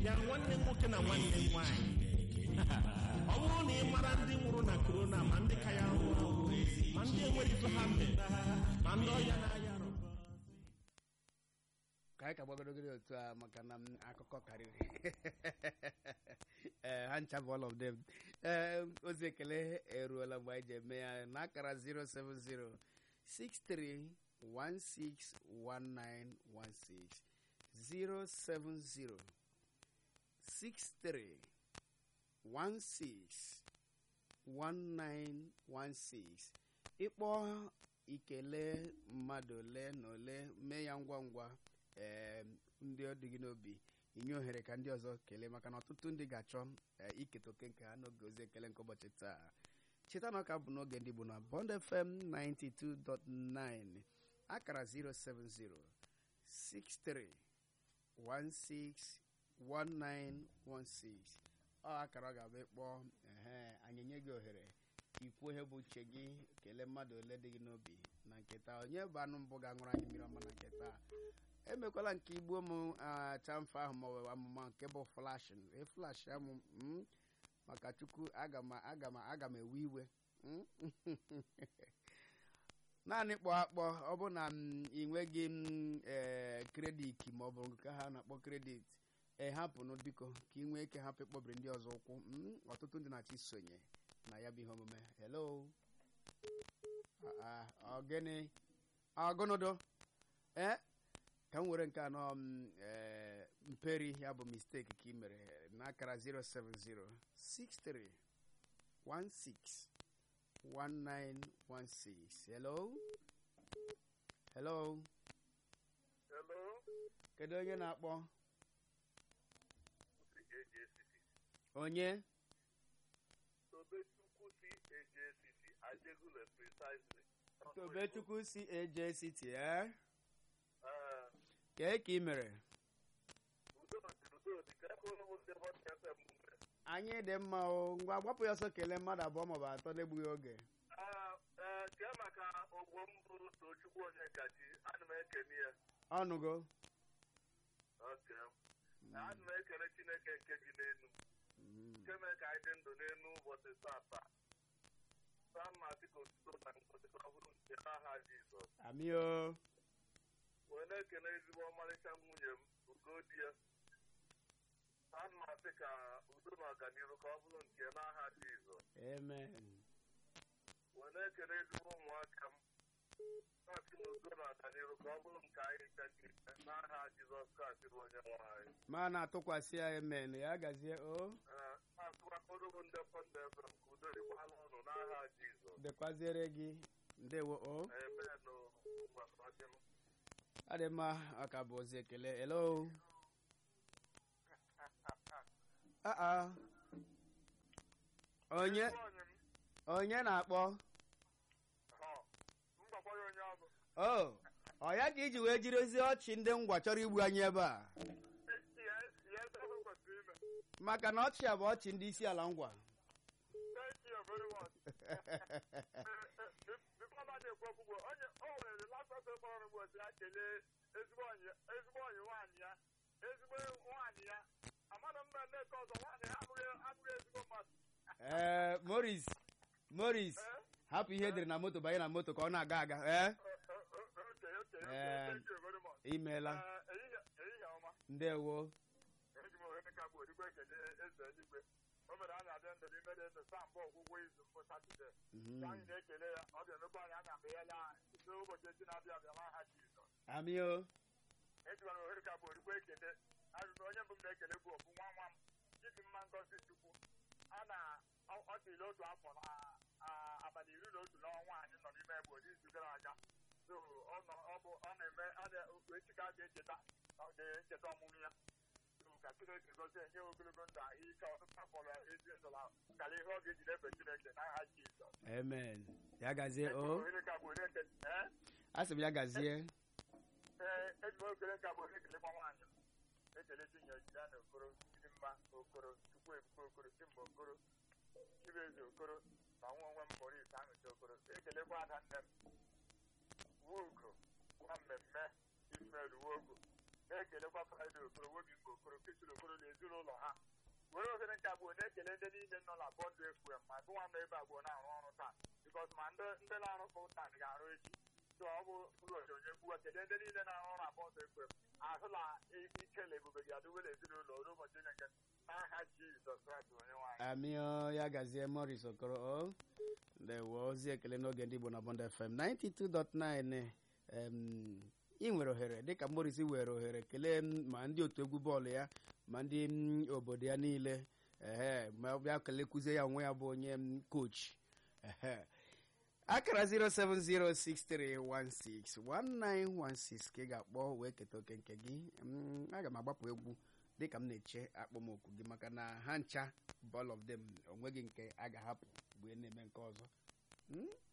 bịa nwanne m nwoke na nwanne m nwaanyị ọ bụrụ na ị mara ndị nwụrụ na korona ma ndị ka ya nwụrụ anwụ ma ndị enwere ife ha mere ma ndị ọya na-aya arọ ka anyị ka gbagorogoro otu a maka na m akụkọ karịrị ee ha ncha bụ all of them ee ozi ekele eruola mgbe anyị ji eme ya n'akara 070 63161916 070 63161916 ịkpọ ikele mmadụ ole na ole mee ya ngwa ngwa ee ndị ọ dị gị n'obi inye ohere ka ndị ọzọ kelee maka na ọtụtụ ndị ga-achọ ee, iketa oke nke ha n'oge ozi ekele nke ụbọchị taa cheta na ọka bụ n'oge ndị bụ na Bond FM 92.9 akara 070 63 161916 ọ akara ọ ga-abụ ịkpọ ehe anyị nye gị ohere ikwu ihe bụ uche gị kelee mmadụ ole dị gị n'obi na nketa onye bụ anụ mbụ ga-aṅụrụ anyị mmiri ọma na nketa emekwala nke igbuo m chamfa ahụ maọbụ amụma nke bụ flashin eflash amụ mm, maka chukwu aga m aga m aga m ewe iwe mm. naanị kpọọ akpọ ọ bụ na m ị nweghị m ee kredit maọbụ nke ha na-akpọ kredit ee hapụnụ biko ka ị nwee ike hapụ ịkpọbiri ndị ọzọ ụkwụ mm, ọtụtụ ndị na-achọ isonye na ya bụ ihe omume hello Ah, ah, ọgịnị ọgụnụdụ ee ka m were nke anọ m ee mperi ya bụ misteki ka ị mere n'akara 070 63 16 1916 hello hello Hello, kedu onye na-akpọ si AJCC. onye Tobechukwu si AJCC, Ajegule precisely. tobechukwu si AJCT eh? Eh, kee ka ị mere udo dị, udo dị, ka ebe ụlọ ndị Hot FM mere. anyị dị mma o ngwa gbapụ ya ọsọ kelee mmadụ abụọ maọbụ atọ n'egbughị oge Ah, eh, kee maka ogbo m bụ Tochukwu Onyekachi, ana m ekene ya. ọnụgo Okay. Ana m ekele Chineke nke bi n'elu. Nke mere ka anyị dị ndụ n'elu ụbọchị tata. Saa mma dịka otuto na ngozi ka ọ bụrụ nke n'aha Jizọs. amio wee na-ekele ezigbo ọmarịcha nwunye m ugo di ya ana m asị ka udo na ọganihu ka ọ bụrụ nke n'aha Jizọs amen wee na-ekele ezigbo ụmụaka m na-asị na udo na ọganihu ka ọ bụrụ nke anyị chachiri n'aha Jizọs Kraịst bụ onye nwe anyị ma na-atụkwasị ya amen ya gazie o Ee, na-asịkwakọrọ bụ ndị pọnda efere ka udo dịkwala ụnụ n'aha Jizọs dịkwaziere gị ndewo o amen ụgbasịm ọ dị mma ọ ka bụ ozi ekele hello Ah, ah. onye onye na-akpọ mgbakwa ya onye ọ bụ o ọ ya ka iji wee jiri ozi ọchị ndị ngwa chọrọ igbu anyị ebe a ya ya ebe ọ kwesịrị ime maka na ọchị a bụ ọchị ndị isi ala ngwa Thank you very much. Before I dey ekwu okwu, onye o nwere last person kpọrọ m ụbọchị ya kelee ezigbo onyi ezigbo onyi nwaanyị ya ezigbo nwaanyị ya amadụ mba nneke ọzọ nwaanyị ya abụghị abụghị ezigbo mmadụ. ee moris moris Eh? hapụ ihe edere na moto banye na moto ka ọ na-aga aga ee Okay, okay, okay. Eh. Thank you very much. imeela Eh, ehihie ehihie ọma. ndewo Eji m ohere ka bụ odigbo ekele eze eluigwe. O mere anyị adị ndụ n'ime dị ndụ saa mbụ ọgwụgwụ izu mbụ Satọde. Mhm. Ka anyị na-ekele ya, ọ ga-emekwa anyị anya mgbe ya laa n'ụbọchị echi na-abịa abịa n'aha Jizọs. amio ejikwana ohere ka bụ origbo ekele ajụjụ onye mbụ m na-ekele bụ ọbụ nwa nwa m chidi mma ngozi chukwu a na ọ ọ dịla otu afọ na a- abalị iri na otu n'ọnwa anyị nọ n'ime egbo n'izu gara aga so ọ nọ ọ bụ ọ na-eme a na echi ka a ga-echeta ọ ga-echeta ọmụmụ ya so ka chineke gozie nye ogologo ndụ ahụ ike ọtụtụ afọ na ezi ndụ na kara ihe ọ ga-eji na-efe chineke n'aha jizọs amen ya gazie o ohere ka bụ ohere ekele ee a sị m ya gazie ee eji m okele ka bụ ekele nwa nwaanyị m ekele tinye ejida na okoro ndị mma okoro chukwu ebuka okoro chimba okoro chibueze okoro na nwa onwe m moris aṅụcha okoro ekelekwa ada nne m wugo nwa mmemme ismael wogo na-ekelekwa fraịde okoro wobi mgbe okoro kesiri okoro na ezinụlọ ha were ohere nke abụọ na-ekele ndị niile nọ na bọndụ fm ma gụnwa nọ ebe abụọ na-arụ ọrụ taa bikọs ma ndị ndị na-arụ fụl taa ga-arụ echi so ọ bụ ụbọchị onye kwuwa kelee ndị niile na-arụ ọrụ na bọndụ fm ahụla ikele ebube gị adịwela ezinụlọ ruo ụbọchị onye nke n'aha jizọs kraịst onye nwaanyị amịọ ya gazie moris okoro o ndewo ozi ekele n'oge ndị igbo na bond fm 92.9 em, ị nwere ohere dịka moris were ohere kelee m ma ndị otu egwu bọọlụ ya ma ndị m, obodo ya niile ehe ma ọ bịa kelekwuzie ya onwe ya bụ onye m, coach ehe akara 07063161916 ka ị ga-akpọ wee keta oke nke gị Mm, aga m agbapụ egwu dịka m na-eche akpọmokwu gị maka na ha ncha ball of them onweghị nke a ga-ahapụ mgbe na-eme nke ọzọ Mm?